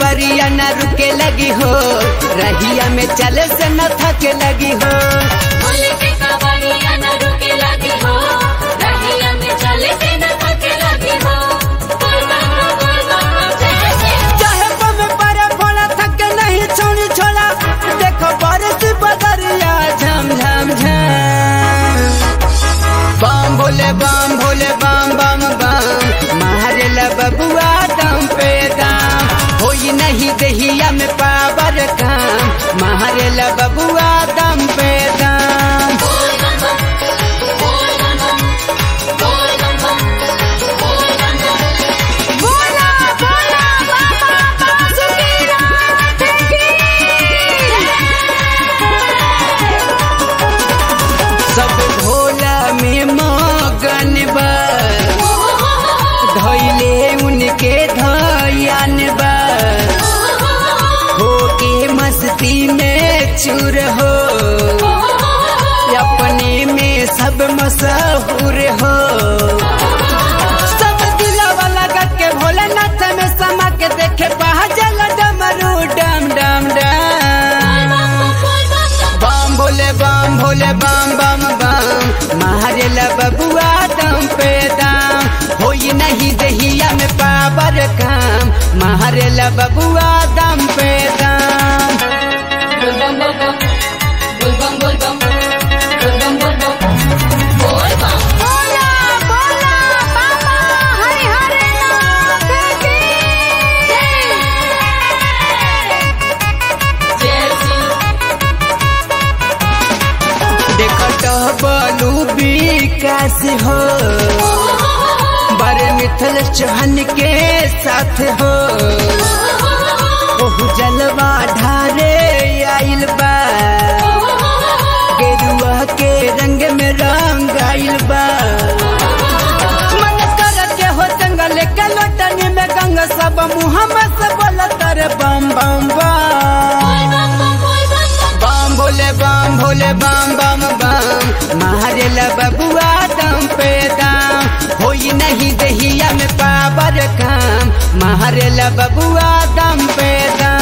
कबरिया न रुके लगी हो रहिया में चले से न थके लगी हो बोले के कवड़िया न रुके लगी हो रहिया में चले से न थके लगी हो बोल बम बोल बम जय जय चाहे बम परे फोड़ा थके नहीं छोड़ी छोड़ा देखो बारिश बदरिया झम झम झम बम भोले बम भोले बम बम बम मारे ला बबुआ दम पे दाम होई नहीं दहिया में पावर काम मारे ला बबुआ दम पे दाम बोल बम बोल बम बोल बम बोल बम बोला बोला बाबा बासुकीनाथ की सब भोला में मगन बा धैले उनके धयान बा होके मस्ती में चूर हो अपने में सब मशहूर हो सब दिलावा लगा के भोलेनाथ में समा के देखे पहाजल डमरू डम डम डम बम भोले बम भोले बम बम बम मारे ला बबुआ दम पे दाम होई नहीं दहिया में पावर काम मारे ला बबुआ दम पे दाम बोल बम बोल बम बोल बम बोल बम बोल बम बोल बम बोल बम बोला बोला बाबा हरि हरि नाथ की जय श्री देखत बलू विकास हो बड़े मिथल चौहान के साथ हो ओहु जलवा ढारे आइल बा गेरुआ के रंग में रंग आइल बा मन कर के हो जंगल के लोटनी में गंगा सब मुहम्मद से बोलत रे बम बम बम बम भोले बम भोले बम बम बम मारे ला बबुआ दम पे दाम होई नहीं दहिया में पावर काम मारे ला बबुआ दम पे दाम